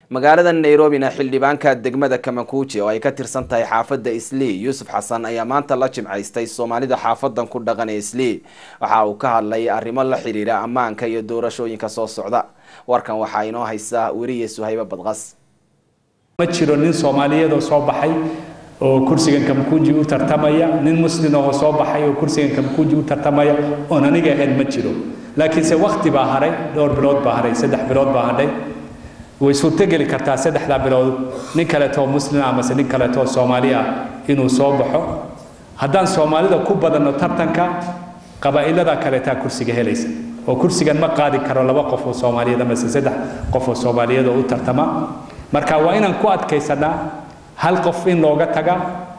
magaalada nairobina xildhibaanka degmada kamakuuji oo ay ka tirsan tahay xaafadda islii yuusuf xasan ayaa maanta la jimcaystay soomaalida xaafadan ku dhaqan ee islii waxa uu ka hadlay arrimo la xiriira ammaanka iyo doorashooyinka soo socda warkan waxaa inoo haysa weriye suhaybe badqas ma jiro nin soomaaliyeedoo soo baxay oo kursigan kamkuuji u tartamaya nin muslin oo soo baxay oo kursigan kamkuuji u tartamaya oon aniga ahayn ma jiro laakiinse wakti baa haray dhowr bilood baa haray saddex bilood baa hadhay way suurtogeli kartaa saddexdaa bilood nin kaleetoo muslin amase nin kaleetoo soomaali ah inuu soo baxo haddaan soomaalida ku badanno tartanka qabaa'ilada kaleetaa kursiga helaysa oo kursigan ma qaadi karo laba qof oo soomaaliyeed amase saddex qof oo soomaaliyeed oo u tartama marka waa inaan ku adkaysanaa hal qof in looga taga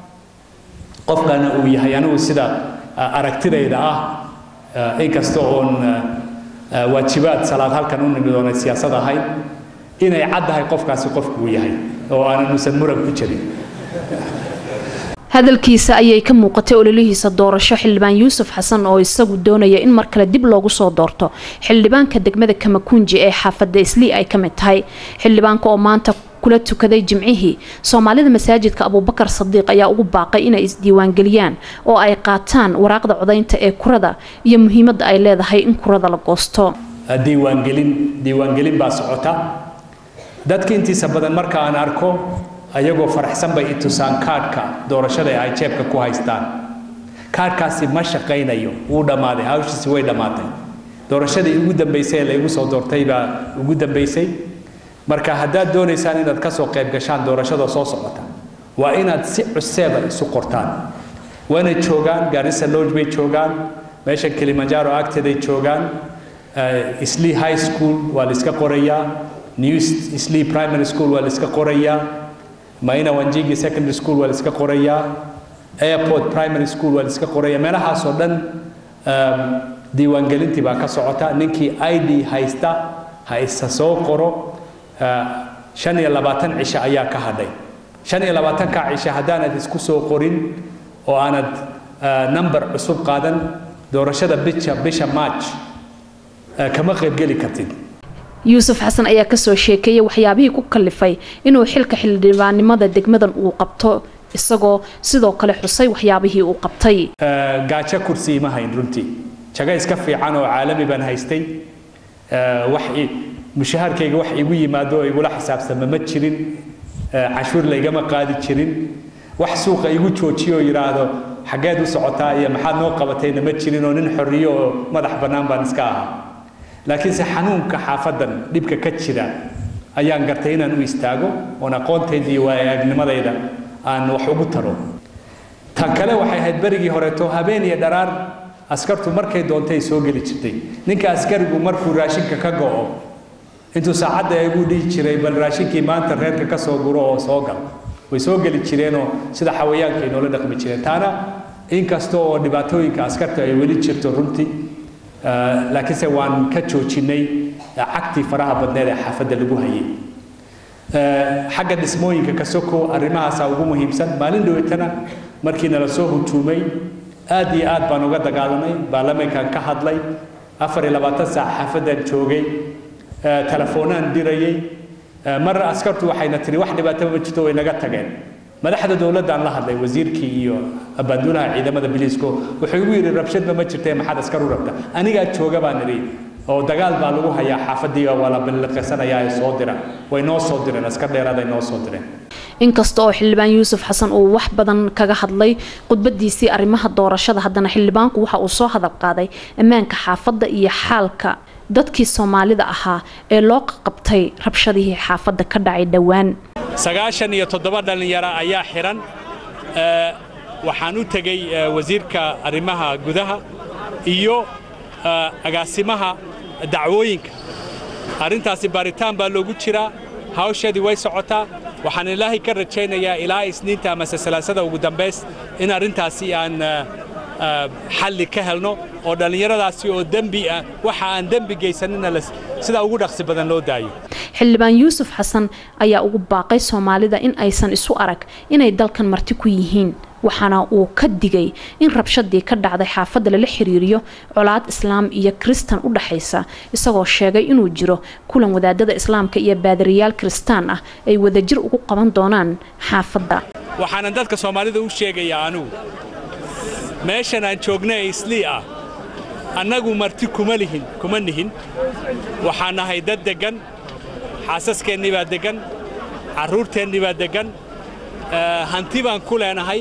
qofkana uu yahay anigu sida aragtidayda ah inkasta oon waajibaad salaad halkan u nimid oona siyaasad ahayn inay caddahay qofkaasi qofku uu yahay oo aanusan muran ku jirin hadalkiisa ayay ka muuqatay ololihiisa doorasho xildhibaan yuusuf xasan oo isagu doonaya in mar kale dib loogu soo doorto xildhibaanka degmada kamakunji ee xaafadda islii ay ka mid tahay xildhibaanka oo maanta kula tukaday jimcihii soomaalida masaajidka abuubakar sadiiq ayaa ugu baaqay inay isdiiwaangeliyaan oo ay qaataan waraaqda codaynta ee kurada iyo muhiimadda ay leedahay in kurada la goosto diiwaangelin diiwaangelin baa socota dadka intiisa badan marka aan arko ayagoo faraxsan bay i tusaan kaadhka doorashada ay jeebka ku haystaan kaadhkaasi ma shaqaynayo wuu dhammaaday hawshiisi way dhammaatay doorashadii ugu dambaysay ee laygu soo doortay baa ugu dambaysay marka haddaad doonaysaan inaad ka soo qayb gashaan doorashada soo socota waa inaad si cuseeba isu qortaan waana joogaan garissa lodge bay joogaan meeshan kilimanjaro agteeday joogaan islii high school waa la iska qorayaa new islii primary school waa la iska qorayaa maina wanjigi secondary school waa la iska qorayaa airport primary school waa la iska qorayaa meelahaasoo dhan diiwaangelintii baa ka socota ninkii i d haysta ha isa soo qoro shan iyo labaatan cisho ayaa ka hadhay shan iyo labaatanka cisho haddaanad isku soo qorin oo aanad number cusub qaadan doorashada bisha bisha march kama qaybgeli kartid yuusuf xasan ayaa kasoo sheekeeyay waxyaabihii ku kalifay inuu xilka xildhibaannimada degmadan uu qabto isagoo sidoo kale xusay waxyaabihii uu qabtay gaajo kursi ima hayn runtii jago iska fiican oo caalami baan haystay wax mushaharkayga wax igu yimaado oo igula xisaabtama ma jirin cashuur laygama qaadi jirin wax suuqa igu joojiyo oo yidhaahdo xaggeed u socotaa iyo maxaad noo qabatayna ma jirin oo nin xorriyo oo madax bannaan baan iska ahaa laakiinse xanuunka xaafadan dhibka ka jira ayaan gartay inaan u istaago oon aqoontayda iyo waayagnimadayda aan wax ugu taro tan kale waxay ahayd berigii horeeto habeen iyo dharaar askartu markay doontay soo geli jirtay ninka askarigu markuu raashinka ka go'o intuu saacadda igu dhihi jiray bal raashinkii maanta reerka ka soo guro oo soo gal way soo geli jireenoo sida xawayaanka ay noola dhaqmi jireen taana inkasta oo dhibaatooyinka askarta ay weli jirto runtii laakiinse waan ka joojinay cagtii faraha badneed ee xaafadda lagu hayay xagga dhismooyinka ka soko arrimahaasaa ugu muhiimsan maalin dhaweytana markii nala soo hujuumay aad iyo aad baan uga dagaalamay baarlamaankan ka hadlay afar iyo labaatan saac xaafaddan joogay telefoonaan dirayay mar askartu waxayna tiri wax dhibaataba ma jirto way naga tageen madaxda dowladdaan la hadlay wasiirkii iyo abaanduulaha ciidamada biliisko wuxuu igu yidhi rabshadba ma jirtee maxaad askar u rabta anigaa jooga baan idhi oo dagaal baa lagu hayaa xaafadii waa la balliqaysanayaa ee soo dira way noo soo direen askar dheeraad ay noo soo direen inkasta oo xildhibaan yuusuf xasan uu wax badan kaga hadlay khudbadiisii arrimaha doorashada haddana xildhibaanku waxa uu soo hadal qaaday ammaanka xaafadda iyo xaalka dadkii soomaalida ahaa ee loo qabtay rabshadihii xaafadda ka dhacay dhowaan sagaashan iyo toddoba dhallinyaro ayaa xihan waxaan u tegey wasiirka arrimaha gudaha iyo agaasimaha dacwooyinka arrintaasi baaritaan baa loogu jiraa hawsheedii way socotaa waxaan ilaahay ka rajaynayaa ilaa isniinta amase salaasada ugu dambays in arrintaasi aan xalli ka helno oo dhallinyaradaasi oo dembi ah waxa aan dembi geysanina sida ugu dhaqsi badan loo daayo xildhibaan yuusuf xasan ayaa ugu baaqay soomaalida in aysan isu arag inay dalkan marti ku yihiin waxaana uu ka digay in rabshadii ka dhacday xaafadda lala xiriiriyo colaad islaam iyo kristan u dhaxaysa isagoo sheegay inuu jiro kulan wadaadada islaamka iyo baadariyaal kristaan ah ay wadajir ugu qaban doonaan xaafadda waxaanan dadka soomaalida u sheegayaa anugu meeshan aan joogna ee islii ah annagu marti kuma lihin kuma nihin waxaan nahay dad deggan xaasaskeenni baa deggan carruurteennii baa deggan hanti baan ku leenahay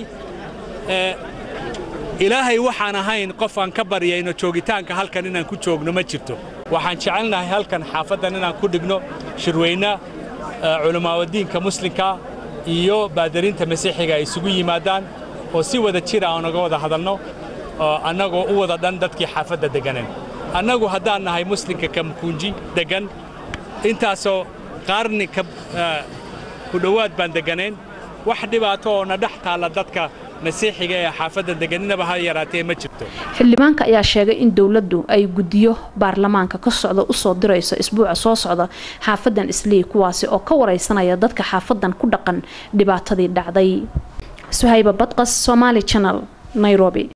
ilaahay waxaan ahayn qof aan ka baryayno joogitaanka halkan inaan ku joogno ma jirto waxaan jecelnahay halkan xaafaddan inaan ku dhigno shirweyne culammaawadiinka muslimka iyo baadariinta masiixiga ay isugu yimaadaan oo si wada jira aan uga wada hadalno annagoo u wada dhan dadkii xaafadda degganeen annagu haddaan nahay muslimka kamkuunji deggan intaasoo qaarni ku dhowaad baan degganayn wax dhibaato oo na dhex taalla dadka masiixiga ee xaafadda deganinaba ha yaraatee ma jirto xildhibaanka ayaa sheegay in dowladdu ay guddiyo baarlamaanka ka socda usoo dirayso isbuuca soo socda xaafadan islii kuwaasi oo ka wareysanaya dadka xaafadan ku dhaqan dhibaatadii dhacday suhayba badqas somaali channel nairobi